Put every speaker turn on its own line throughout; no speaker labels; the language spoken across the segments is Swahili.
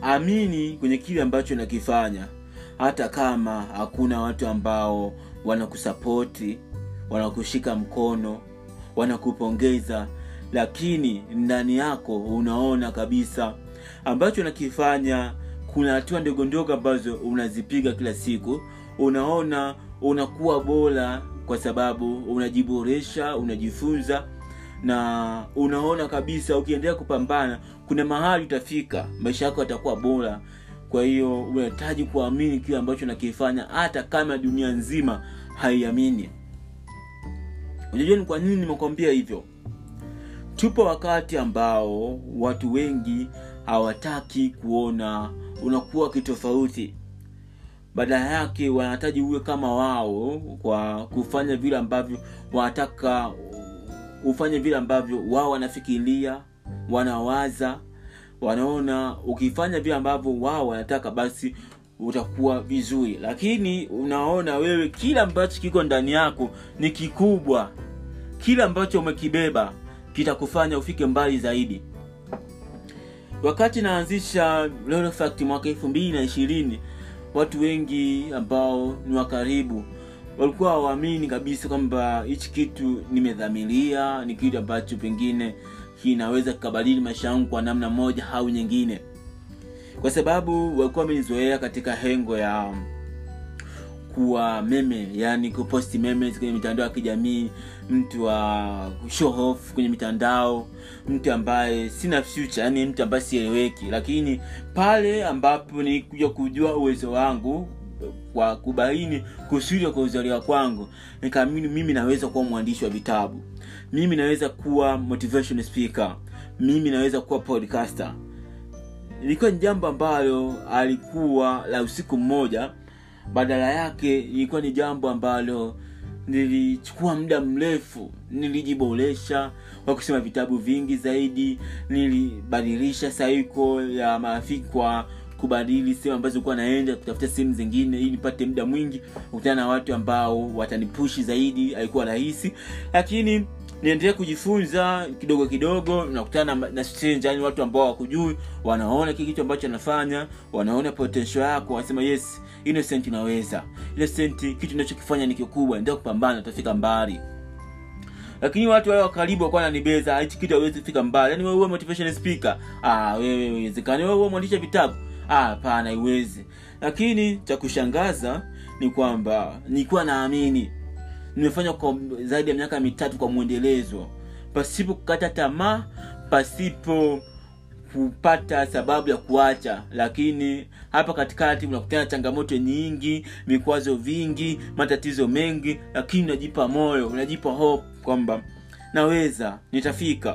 amini kwenye kile ambacho nakifanya hata kama hakuna watu ambao wanakusapoti wanakushika mkono wanakupongeza lakini ndani yako unaona kabisa ambacho nakifanya kuna hatua ndogo ndogo ambazo unazipiga kila siku unaona unakuwa bora kwa sababu unajiboresha unajifunza na unaona kabisa ukiendelea kupambana kuna mahali utafika maisha yako yatakuwa bora kwa hiyo unahitaji kuamini kile ambacho nakifanya hata kama dunia nzima haiamini unajua ni kwa nini nimekwambia hivyo tupo wakati ambao watu wengi hawataki kuona unakuwa kitofauti badala yake wanahitaji uwe kama wao kwa kufanya vile ambavyo wanataka ufanye vile ambavyo wao wanafikiria wanawaza wanaona ukifanya vile ambavyo wao wanataka basi utakuwa vizuri lakini unaona wewe kile ambacho kiko ndani yako ni kikubwa kile ambacho umekibeba kitakufanya ufike mbali zaidi wakati naanzisha Lolo Fact mwaka elfu mbili na ishirini watu wengi ambao ni wa karibu walikuwa hawaamini kabisa kwamba hichi kitu nimedhamiria ni kitu ambacho pengine kinaweza kikabadili maisha yangu kwa namna moja au nyingine kwa sababu walikuwa wamenizoea katika hengo ya kuwa meme yani kuposti memes kwenye mitandao ya kijamii mtu wa show off kwenye mitandao mtu ambaye sina future yani mtu ambaye sieleweki lakini pale ambapo nilikuja kujua uwezo wangu kwa kubaini kusudi kwa kuzaliwa kwangu nikaamini mimi naweza kuwa mwandishi wa vitabu mimi naweza kuwa motivation speaker mimi naweza kuwa podcaster ilikuwa ni jambo ambalo alikuwa la usiku mmoja badala yake ilikuwa ni jambo ambalo nilichukua muda mrefu nilijiboresha kwa kusoma vitabu vingi zaidi nilibadilisha saiko ya marafiki kwa kubadili sehemu ambazo kuwa naenda kutafuta sehemu zingine ili nipate muda mwingi kukutana na watu ambao watanipushi zaidi haikuwa rahisi lakini niendelee kujifunza kidogo kidogo nakutana na, na stranger, yani watu ambao wakujui wanaona kile kitu ambacho anafanya wanaona potential yako wanasema yes innocent unaweza innocent kitu unachokifanya ni kikubwa endelea kupambana utafika mbali lakini watu wale wa karibu wakuwa nanibeza hichi kitu hawezi kufika mbali yani wewe uwe motivation speaker ah wewe uwezekani wewe uwe mwandishi vitabu ah hapana haiwezi lakini cha kushangaza ni kwamba nilikuwa naamini nimefanya kwa zaidi ya miaka mitatu kwa mwendelezo pasipo kukata tamaa pasipo kupata sababu ya kuacha lakini hapa katikati unakutana changamoto nyingi vikwazo vingi matatizo mengi lakini unajipa moyo unajipa hope kwamba naweza nitafika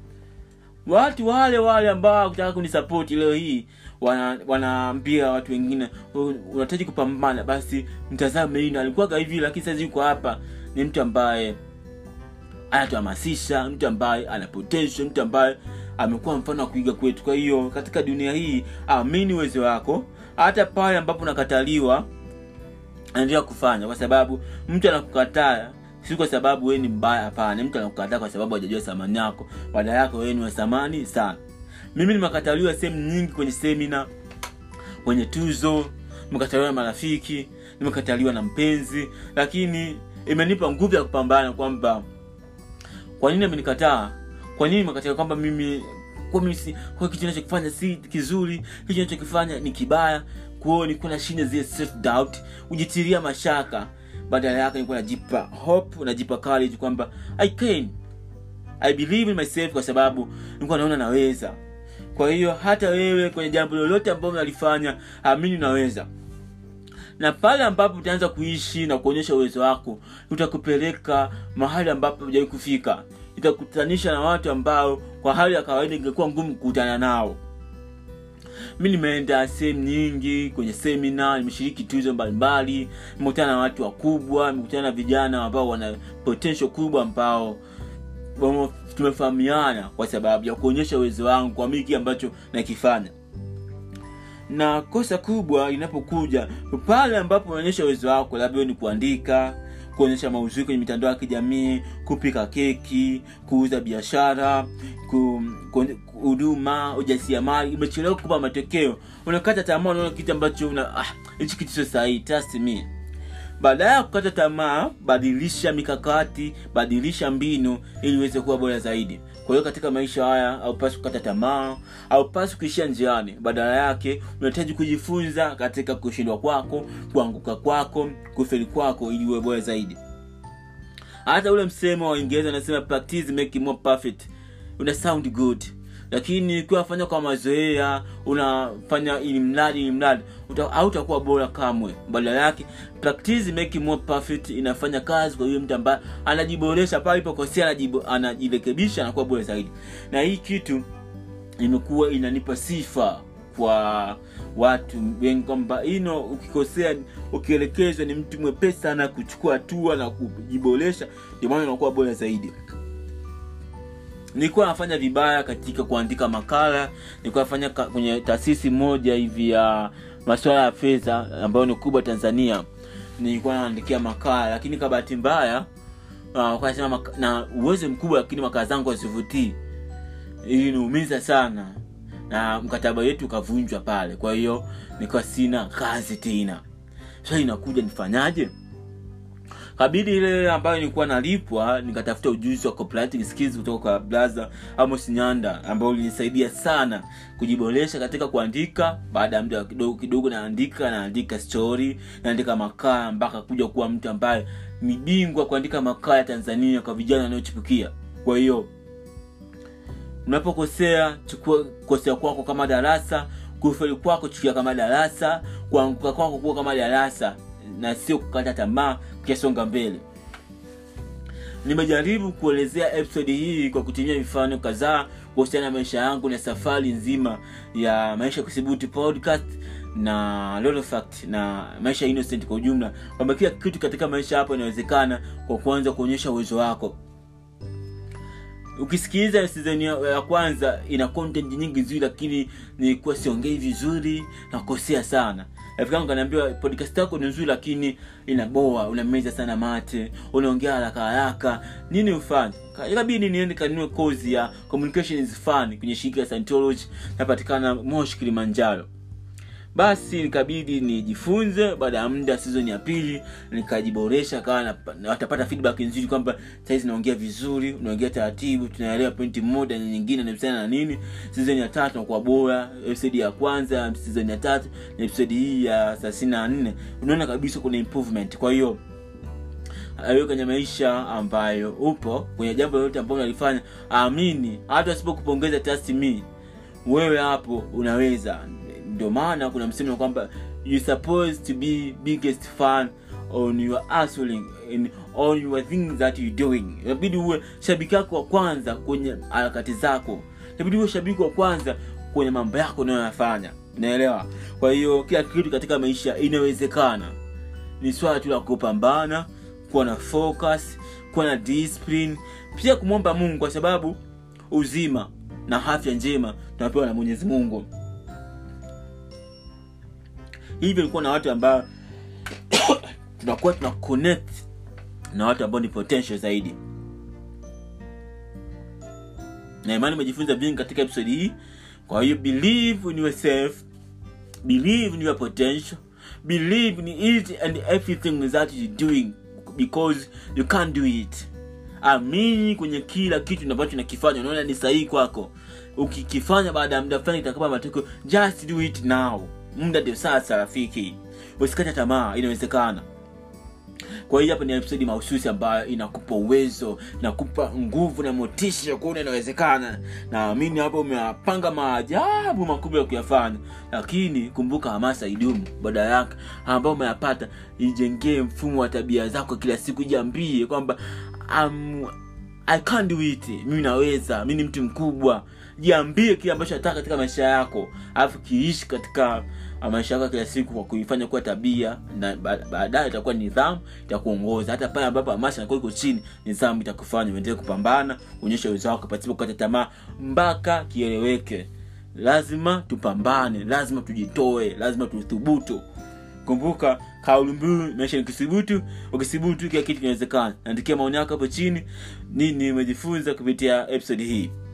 watu wale wale ambao kutaka kunisapoti leo hii wanaambia wana watu wengine unahitaji kupambana basi mtazame hii alikuwaga hivi lakini sasa yuko hapa ni mtu ambaye anatuhamasisha mtu ambaye ana potential mtu ambaye amekuwa mfano wa kuiga kwetu kwa hiyo katika dunia hii amini uwezo wako hata pale ambapo unakataliwa anaendelea kufanya kwa sababu mtu anakukataa si kwa sababu wewe ni mbaya hapana mtu anakukataa kwa sababu hajajua thamani yako baada yako wewe ni wa thamani sana mimi nimekataliwa sehemu nyingi kwenye semina kwenye tuzo nimekataliwa na marafiki nimekataliwa na mpenzi lakini imenipa nguvu ya kupambana kwamba kwa nini amenikataa kwa nini imekataa kwamba mimi kwa mimi si, kwa kitu ninachokifanya si kizuri kitu ninachokifanya ni kibaya kwao nilikuwa nashinda zile self doubt kujitiria mashaka badala yake nilikuwa najipa hope najipa courage kwamba i can i believe in myself kwa sababu nilikuwa naona naweza kwa hiyo hata wewe kwenye jambo lolote ambalo unalifanya amini unaweza na pale ambapo utaanza kuishi na kuonyesha uwezo wako utakupeleka mahali ambapo hujawai kufika itakutanisha na watu ambao kwa hali ya kawaida ingekuwa ngumu kukutana nao mi nimeenda sehemu nyingi kwenye semina nimeshiriki tuzo mbalimbali nimekutana na watu wakubwa nimekutana na vijana ambao wana potential kubwa ambao tumefahamiana kwa sababu ya kuonyesha uwezo wangu kwa miki ambacho nakifanya na kosa kubwa inapokuja pale ambapo unaonyesha uwezo wako labda ni kuandika kuonyesha mauzuri kwenye mitandao ya kijamii kupika keki kuuza biashara ku, ku, huduma ujasiriamali imechelewa kukupa matokeo unakata tamaa unaona kitu ambacho una ah, hichi kitu sio sahihi trust me baada ya kukata tamaa badilisha mikakati badilisha mbinu ili uweze kuwa bora zaidi kwa hiyo katika maisha haya haupasi kukata tamaa haupasi kuishia njiani badala yake unahitaji kujifunza katika kushindwa kwako kuanguka kwako kufeli kwako ili uwe bora zaidi hata ule msemo wa uingereza unasema practice make more perfect una sound good lakini ukiwa fanya kwa mazoea unafanya ili mradi ili mradi uta- hautakuwa bora kamwe badala yake practice make more perfect inafanya kazi kwa yule mtu ambaye anajiboresha pale ilipokosea anajibo- anajirekebisha anakuwa bora zaidi na hii kitu imekuwa inanipa sifa kwa watu wengi kwamba ino ukikosea ukielekezwa ni mtu mwepesi sana kuchukua hatua na kujiboresha ndio maana unakuwa bora zaidi nilikuwa nafanya vibaya katika kuandika makala nilikuwa nafanya ka- kwenye taasisi moja hivi ya masuala ya fedha ambayo ni kubwa tanzania nilikuwa naandikia makala lakini kwa bahati mbaya uh, wakasema maka- na uwezo mkubwa lakini makala zangu hazivutii iliniumiza sana na mkataba wetu ukavunjwa pale kwa hiyo nikawa sina kazi tena sasa inakuja nifanyaje kabidi ile ambayo nilikuwa nalipwa nikatafuta ujuzi wa copywriting skills kutoka kwa blaza amos nyanda ambao ulinisaidia sana kujiboresha katika kuandika baada ya muda kidogo kidogo naandika naandika story naandika makala mpaka kuja kuwa mtu ambaye ni bingwa kuandika makala ya tanzania kwa vijana wanaochipukia kwa hiyo unapokosea chukua kosea kwako kama darasa kufeli kwako chukia kama darasa kuanguka kwako kuwa kama darasa na sio kukata tamaa ukisonga mbele nimejaribu kuelezea episode hii kwa kutumia mifano kadhaa kuhusiana na maisha yangu na safari nzima ya maisha kuthibuti podcast na Lolo fact na maisha innocent kwa ujumla kwamba kila kitu katika maisha hapo inawezekana kwa kuanza kuonyesha uwezo wako ukisikiliza season ya, ya kwanza ina content nyingi nzuri lakini nilikuwa siongei vizuri nakosea sana rafiki yangu kaniambia podcast yako ni nzuri lakini inaboa unameza sana mate unaongea haraka haraka nini ufanye Ka- ikabidi niende kanunue kozi ya communication is fun kwenye shirika ya scientology napatikana moshi kilimanjaro basi nikabidi nijifunze baada ya muda season ya pili nikajiboresha kawa na- na- watapata feedback nzuri kwamba saizi naongea vizuri unaongea taratibu tunaelewa pointi moja na nyingine nahusiana na nini season ya tatu nakuwa bora episode ya kwanza season ya tatu na episode hii ya thelathini na nne unaona kabisa kuna improvement kwa hiyo awe kwenye maisha ambayo upo kwenye jambo lolote ambalo unalifanya amini hata wasipokupongeza trust me wewe hapo unaweza ndio maana kuna msemo kwamba you supposed to be biggest fan on your hustling in on your things that you doing inabidi uwe shabiki yako wa kwanza kwenye harakati zako inabidi uwe shabiki wa kwanza kwenye mambo yako unayoyafanya unaelewa kwa hiyo kila kitu katika maisha inawezekana ni swala tu la kupambana kuwa na focus kuwa na discipline pia kumwomba mungu kwa sababu uzima na afya njema tunapewa na mwenyezi mungu hivyo ilikuwa na watu ambao tunakuwa tuna connect na watu ambao ni potential zaidi na imani umejifunza vingi katika episode hii kwa hiyo believe in yourself believe in your potential believe in it and everything that you doing because you can't do it amini kwenye kila kitu ambacho nakifanya unaona ni sahihi kwako ukikifanya baada ya muda fulani itakupa matokeo just do it now muda ndio sasa rafiki usikate tamaa inawezekana kwa hiyo hapa ni episodi mahususi ambayo inakupa uwezo inakupa nguvu na motisha ya kuona inawezekana naamini hapo umeyapanga maajabu makubwa ya kuyafanya lakini kumbuka hamasa idumu baada yake ambao umeyapata ijengee mfumo wa tabia zako kila siku jiambie kwamba um, i can't do it mimi naweza mi ni mtu mkubwa jiambie kile ambacho nataka katika maisha yako alafu kiishi katika uh, maisha yako ya kila siku kwa kuifanya kuwa tabia na ba- baadaye itakuwa nidhamu itakuongoza hata pale ambapo hamasa inakuwa iko chini nidhamu itakufanya uendelee kupambana uonyeshe uwezo wako pasipo kukata tamaa mpaka kieleweke lazima tupambane lazima tujitoe lazima tuthubutu kumbuka kauli mbiu maisha ni kithubutu ukithubutu kila kitu kinawezekana naandikia maoni yako hapo chini nini umejifunza kupitia episode hii